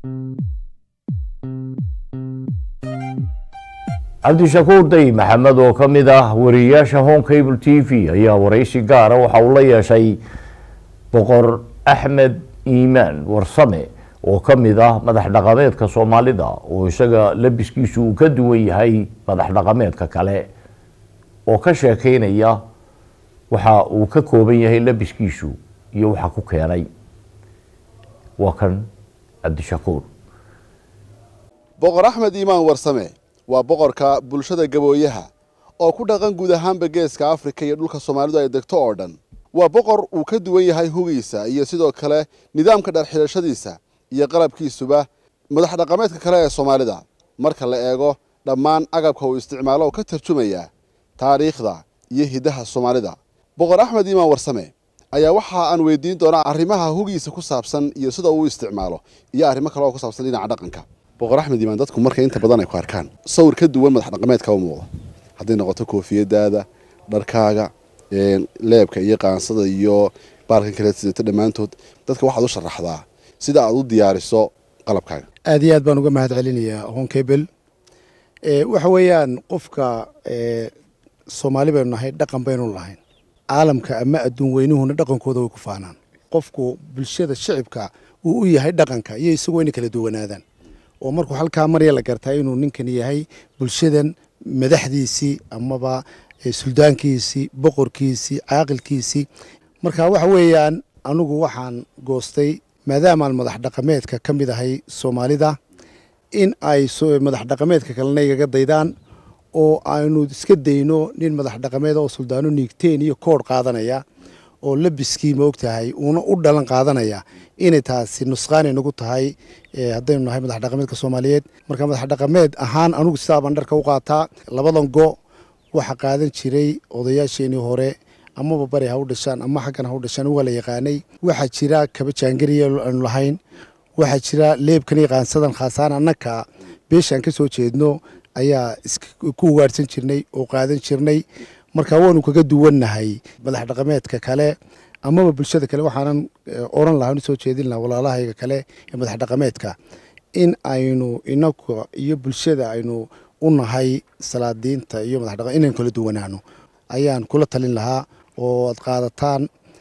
cabdishakuur day maxamed oo ka mid ah wariyayaasha home cable t v ayaa waraysi gaara waxa uu la yeeshay boqor axmed iimaan warsame oo ka mid ah madax dhaqameedka soomaalida oo isaga labiskiisu uu ka duwan yahay madax dhaqameedka kale oo ka sheekeynaya waxa uu ka kooban yahay labiskiisu iyo waxa ku keenay waa kan cabdishakuur boqor axmed iimaan warsame waa boqorka bulshada gabooyaha oo ku dhaqan guud ahaanba geeska afrika iyo dhulka soomaalidu ay degto oo dhan waa boqor uu ka duwan yahay hugiisa iyo sidoo kale nidaamka dharxidhashadiisa iyo qalabkiisuba madax dhaqameedka kale ee soomaalida marka la eego dhammaan agabka uu isticmaalo oo ka tarjumaya taariikhda iyo hiddaha soomaalida boqor axmed iimaan warsame ayaa waxa aan weydiin doonaa arrimaha hugiisa ku saabsan iyo sida uu isticmaalo iyo arrimo kale oo ku saabsan dhinaca dhaqanka boqor axmed iimaan dadku marka inta badan ay ku arkaan sawir ka duwan madax dhaqameedka u muuqda hadday noqoto koofiyadaada dharkaaga leebka iyo qaansada iyo baalkan kale sidata dhammaantood dadka waxaad u sharaxdaa sida aad u diyaariso qalabkaaga aad iyo aad baan uga mahad celinayaa honkabel waxa weeyaan qofka soomaali baynu nahay dhaqan baynu lahayn caalamka ama adduun weynuhuna dhaqankooda way ku faanaan qofku bulshada shicibka uu u yahay dhaqanka iyo isagoo inay kala duwanaadaan oo markuu halkaa marya la gartaa inuu ninkan yahay bulshadan madaxdiisii amaba suldaankiisii boqorkiisii caaqilkiisii marka waxa weeyaan anigu waxaan goostay maadaamaan madax dhaqameedka ka mid ahay soomaalida in ay madax dhaqameedka kalena igaga daydaan oo aynu iska dayno nin madax dhaqameed oo suldaano niigteen iyo koodh qaadanaya oo labiskii ma og tahay uuna u dhalan qaadanaya inay taasi nusqaanay nagu tahay haddaynu nahay madax dhaqameedka soomaaliyeed marka madax dhaqameed ahaan anugu sidaabaan dharka u qaataa labadan go waxa qaadan jiray odayaasheenii hore amaba bari ha u dhashaan ama xaggan ha u dhashaan waa la yaqaanay waxaa jira kaba jaangariya aanu lahayn waxaa jira leebkan iyo qaansadan khaasaan annaka beeshaan ka soo jeedno ayaa ku ugaarhsan jirnay oo qaadan jirnay marka waanu kaga duwannahay madax dhaqameedka kale amaba bulshada kale waxaanan oran lahaa soo jeedin lahaa walaalahayga kale ee madax dhaqameedka in aynu inaga iyo bulshada aynu u nahay salaadiinta iyo madax dhaqameed inaynu kala duwanaano ayaan kula talin lahaa oo aad qaadataan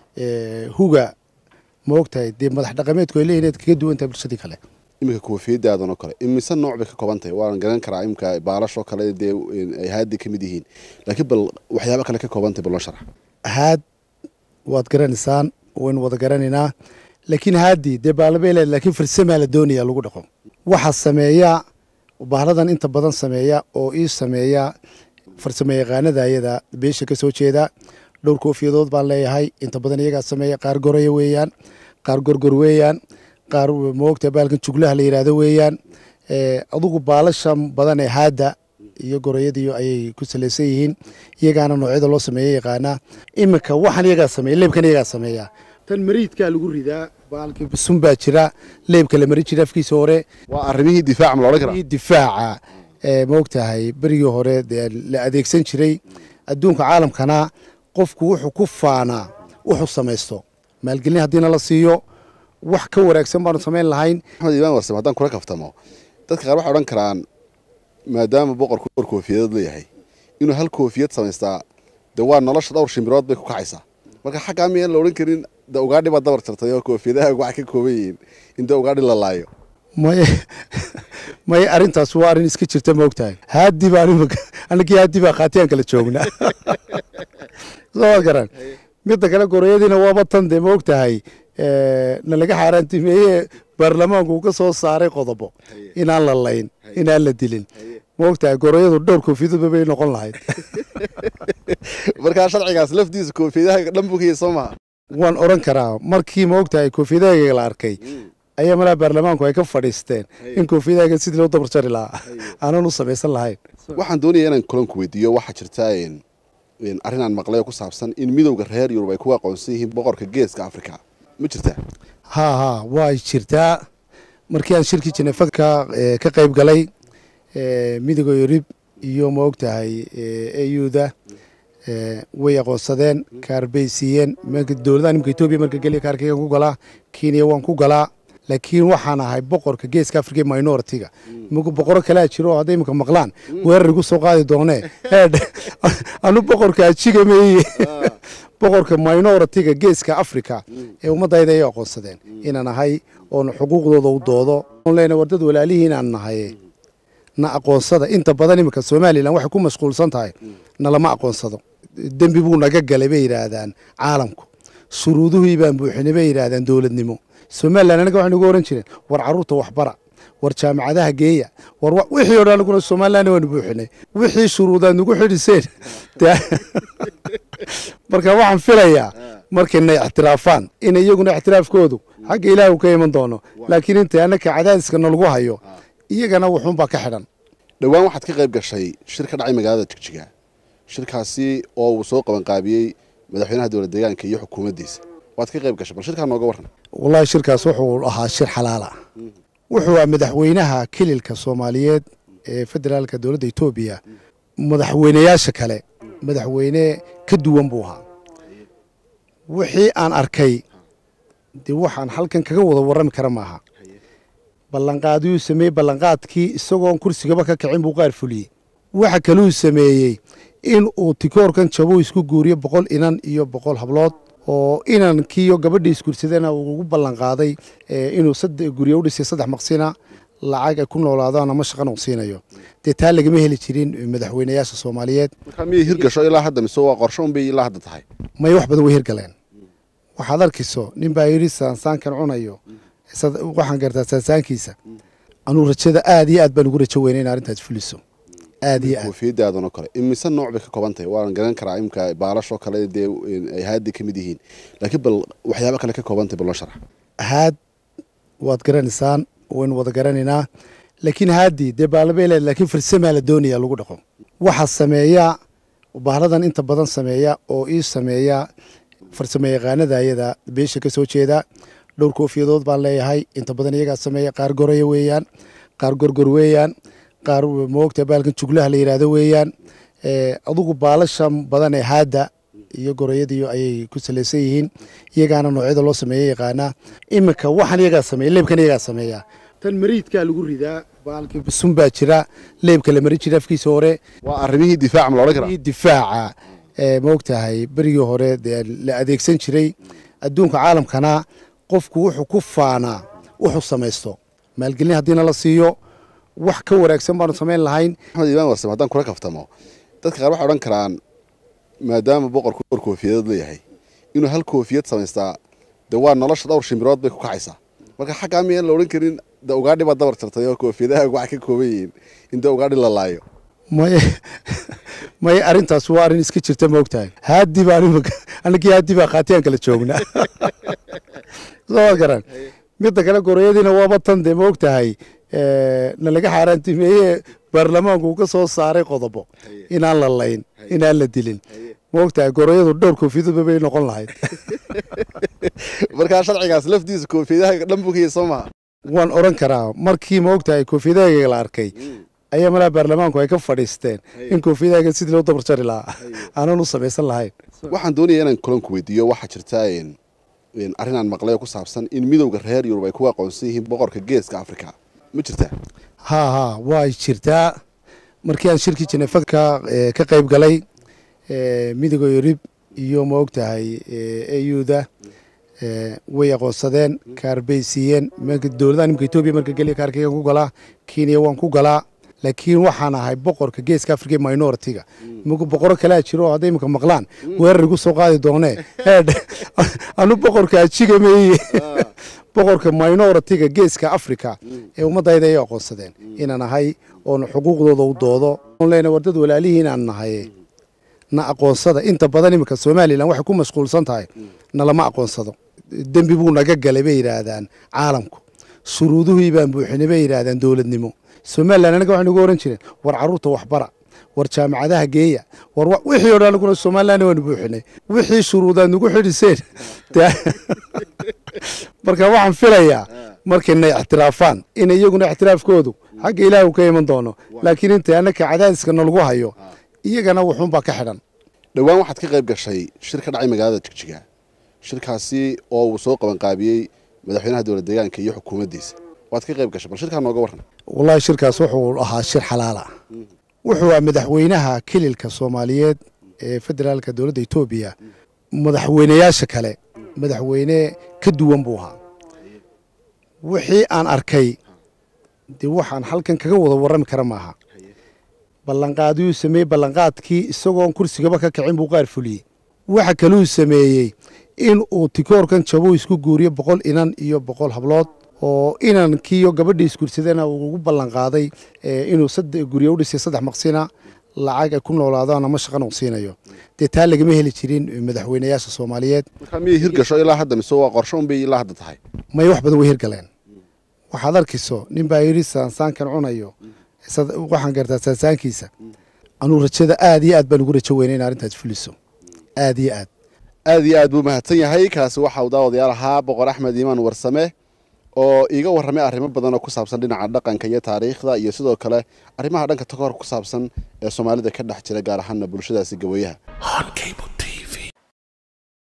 huga ma ogtahay dee madax dhaqameedku ay leeyihin inaad kaga duwan tahay bulshadii kale iminka koofiyadaadan oo kale imise nooc bay ka kooban tahay waan garan karaa iminka baalashoo kale dee ay haadi ka mid yihiin laakiin bal waxyaaba kale ka kooban tahay bal noo sharax haad waad garanaysaan waynu wada garanaynaa laakiin haadii dee baalabay leed laakiin farsamaa la doonaya lagu dhaqo waxaa sameeya bahladan inta badan sameeya oo ii sameeya farsamo yaqaanada ayada beesha ka soo jeeda dhowr koofiyadood baan leeyahay inta badan iyagaa sameeya qaar goraya weeyaan qaar gorgor weeyaan qaar moogta baalkan juglaha la yidhaahdo weeyaan adugu baalasha badan ee haadda iyo gorayadiiyo ayay ku salaysan yihiin iyagaana noocyada loo sameeya yaqaanaa iminka waxaan iyagaa sameeya leebkan iyagaa sameeya tan mariidkaa lagu ridaa baalkii basun baa jira leebka la mari jira afkiisa hore waa arrimihii difaaca ma loodhan karaa difaaca moogtahay berigii hore dee la adeegsan jiray adduunka caalamkana qofku wuxuu ku faanaa wuxuu samaysto maalgelin haddiina la siiyo wax ka wanaagsan baanu samayn lahayn axmed iimaan warsame haddaan kula kaftamo dadka qaar waxay odhan karaan maadaama boqorku dhowr koofiyadod leeyahay inuu hal koofiyad samaystaa dee waa nolosha dhowr shimbirood bay ku kacaysaa marka xaggaa miyaan la odhan karin de ugaadhi baad dabar jartay oo koofiyadaha waxay ka kooban yihiin in dee ugaadhi la laayo may may arrintaas waa arrin iska jirta ma ogtahay haadi baa anagii haadi baa qaatiyaan kala joognaa soo garan midda kale gorayadiina waaba tan dee ma ogtahay nalaga xaaraantimeeye baarlamaanku uu ka soo saaray qodobo inaan la layn inaan la dilin ma ogtahay gorayadu dhowr koofiyadba bay noqon lahayd markaa sharcigaas lafdiisa koofiyadaha dhan buu ka yahay soo maha waan oran karaa markii ma ogtahay koofiyadahayga la arkay ayaa malaa baarlamaanku ay ka fadhiisteen in koofiyadahayga sidii loo dabar jari lahaa aanan u samaysan lahayn waxaan doonaya inaan kulanku weydiiyo waxaa jirta arrin aan maqlay oo ku saabsan in midowda reer yurub ay ku aqoonsan yihiin boqorka geeska afrika ma jirtaa haa haa way jirtaa markii aan shirkii jenefa ka ka qayb galay midowda yurub iyo ma ogtahay auda way aqoonsadeen kaar bay siiyeen dowladaha nimka etoobiya marka geliya kaarkaygan ku galaa kenya waan ku galaa laakiin waxaan ahay boqorka geeska africa minority-ga imika boqoro kalea jiro oo hadday imika maqlaan weerar igu soo qaadi doonee anu boqorka ajiga meeye boqorka minority-ga geeska africa ee ummadayda ay aqoonsadeen inaan ahay oona xuquuqdooda u doodo lena war dad walaalihii inaan nahay na aqoonsada inta badan iminka somalilan waxay ku mashquulsan tahay nalama aqoonsado dembi buu naga galay bay yidhaahdaan caalamku shuruuduhii baan buuxinay bay yidhaahdaan dowladnimo somalilan anaga waxay nagu ohan jireen war carruurta waxbara war jaamacadaha geeya war wixii o dhan anaguna somalilan waanu buuxinay wixii shuruudaad nagu xidhiseen marka waxaan filayaa markayna ixtiraafaan in iyaguna ixtiraafkoodu xagga ilaahu ka iman doono laakiin inta annaka cadaadiska nalagu hayo iyagana wuxuunbaa ka xidhan dhowaan waxaad ka qayb gashay shir ka dhacay magaalada jigjiga shirkaasi oo uu soo qabanqaabiyey madaxweynaha dowlad deegaanka iyo xukuumaddiisa waad ka qayb gashay bal shirkaa nooga warran wallahi shirkaas wuxuu ahaa shir xalaala wuxuu ah madaxweynaha kililka soomaaliyeed ee federaalka dowladda etoobiya madaxweyneyaasha kale madaxweyne ka duwan buu ahaa wixii aan arkay dee waxaan halkan kaga wada warrami kara maaha ballanqaadiyuu sameeyey ballanqaadkii isagoon kursigaba ka kicin buu qaar fuliyey waxa kaluu sameeyey in uu tikoorkan jabo isku guuriyo boqol inan iyo boqol hablood oo inankiiyo gabadhii isguursadana uu ugu ballanqaaday inuu guryo u dhisay saddex maqsina lacag ay ku noolaadaan ama shaqan uu siinayo dee taa lagama heli jirin madaxweyneyaasha soomaaliyeed markaa miyay hirgasho ilaa hadda mise waa qorsho unbay ilaa hadda tahay may wax badan way hirgaleen waxaad arkayso nin baa yidhi saansaankan cunayo waxaan gartaa saansaankiisa anuu rajada aad iyo aad baan ugu rajo weynay in arrintaas fuliso aad iyo aad koofiyadaadan oo kale imise nooc bay ka kooban tahay waan garan karaa imka baalashoo kale dee ay haadi ka mid yihiin laakiin bal waxyaaba kale ka kooban tahay bal noo sharax haad waad garanaysaan waynu wada garanaynaa laakiin haadii dee baalabay leed laakiin farsamaa la doonaya lagu dhaqo waxaa sameeya bahladan inta badan sameeya oo ii sameeya farsamo yaqaanada ayada beesha ka soo jeeda dhowr koofiyadood baan leeyahay inta badan iyagaa sameeya qaar goraya weeyaan qaar gorgor weeyaan qaar moogta baalkan juglaha la yidhaahdo weeyaan adugu baalasha badan ee haadda iyo gorayadiiyo ayay ku salaysan yihiin iyagaana noocyada loo sameeya yaqaanaa iminka waxaan iyagaa sameeya leebkan iyagaa sameeya tan mariidkaa lagu ridaa baalkii basun baa jira leebka la mari jira afkiisa hore waa arrimihii difaaca ma la odhan karaa difaaca moogtahay berigii hore dee la adeegsan jiray adduunka caalamkana qofku wuxuu ku faanaa wuxuu samaysto maalgelin haddiina la siiyo wax ka wanaagsan baanu samayn lahayn axmed imaan warsame haddaan kula kaftamo dadka qaar waxay odhan karaan maadaama boqorku dhowr koofiyadood leeyahay inuu hal koofiyad samaystaa dee waa nolosha dhowr shimbirood bay ku kacaysaa marka xaggaa miyaan la odhan karin de ugaadhi baa dabar jartay oo koofiyadaha waxay ka kooban yihiin in dee ugaadhi la laayo may may arrintaas waa arrin iska jirta moogtahay haaddi baan imika anagii haaddi baa qaatiyaan kala joognaa soo garan midda kale gorayadiina waaba tan dee moogtahay nalaga xaaraantimeeye baarlamaanku uu ka soo saaray qodobo inaan la layn inaan la dilin moogtahay gorayadu dhowr koofiyadba bay noqon lahayd markaa sharcigaas laftiisa koofiyadaha dhan buu ka yahay soo maha waan oran karaa markii moogtahay koofiyadahaga la arkay ayaa malaa baarlamaanku ay ka fadhiisteen in koofiyadahaga sidii loo dabar jari lahaa aanan u samaysan lahayn waxaan doonaya inaan kulanku weydiiyo waxaa jirta arrin aan maqlay oo ku saabsan in midowda reer yurub ay ku aqoonsan yihiin boqorka geeska africa ma jirtaa ha ha way jirtaa markii aan shirkii jenefa ka ka qayb galay midowga yurub iyo ma og tahay auda way aqoonsadeen kaar bay siiyeen dowladaha nimka etoobiya marka geliya kaarkaygan ku galaa kenya waan ku galaa laakiin waxaan ahay boqorka geeska africa minority-ga imika boqoro kalea jiro oo hadday imika maqlaan weerar igu soo qaadi doonee anu boqorka ajiga meeye boqorka minority-ga geeska africa ee ummadayda ay aqoonsadeen inaan ahay oona xuquuqdooda u doodo lena war dad walaalihii inaan nahay na aqoonsada inta badan imika somalilan waxay ku mashquulsan tahay nalama aqoonsado dembi buu naga galay bay yidhaahdaan caalamku shuruuduhii baan buuxinay bay yidhaahdaan dowladnimo somalilan anaga waxay nagu ohan jireen war carruurta waxbara war jaamacadaha geeya war wixii o dhan anaguna somalilan waanu buuxinay wixii shuruudaad nagu xidhiseen marka waxaan filayaa markayna ixtiraafaan in iyaguna ixtiraafkoodu xagga ilaahu ka iman doono laakiin inta annaka cadaadiska nalagu hayo iyagana wuxuunbaa ka xidhan dhowaan waxaad ka qayb gashay shir ka dhacay magaalada jigjiga shirkaasi oo uu soo qabanqaabiyey madaxweynaha dowlad deegaanka iyo xukuumaddiisa waad ka qayb gashay bal shirkaa nooga warran wallahi shirkaas wuxuu ahaa shir xalaala wuxuu ah madaxweynaha kililka soomaaliyeed ee federaalka dowladda etoobiya madaxweynayaasha kale madaxweyne ka duwan buu ahaa wixii aan arkay dee waxaan halkan kaga wada warrami kara maaha ballanqaadyuu sameeyey ballanqaadkii isagoon kursigaba ka kicin buu qaar fuliyey waxa kaluu sameeyey in uu tikoorkan jabo isku guuriyo boqol inan iyo boqol hablood oo inankiiyo gabadhii isguursadana uu ugu ballanqaaday inuu guryo u dhisay saddex maqsina lacag ay ku noolaadaan ama shaqan uu siinayo dee taa lagama heli jirin madaxweynayaasha soomaaliyeed markaa miyay hirgasho ilaa hadda mise waa qorsho unbay ilaa hadda tahay may wax badan way hirgaleen waxaad arkayso nin baa yidhi saansaankan cunayo waxaan gartaa saansaankiisa anuu rajada aad iyo aad baan ugu rajo weynay in arrintaas fuliso aad iyo aad aad iyo aad buu mahadsan yahay kaasi waxa uu daawadayaal ahaa boqor axmed iimaan warsame oo iiga warramay arrimo badan oo ku saabsan dhinaca dhaqanka iyo taariikhda iyo sidoo kale arrimaha dhanka takoor ku saabsan ee soomaalida ka dhex jira gaar ahaana bulshadaasi gawayaha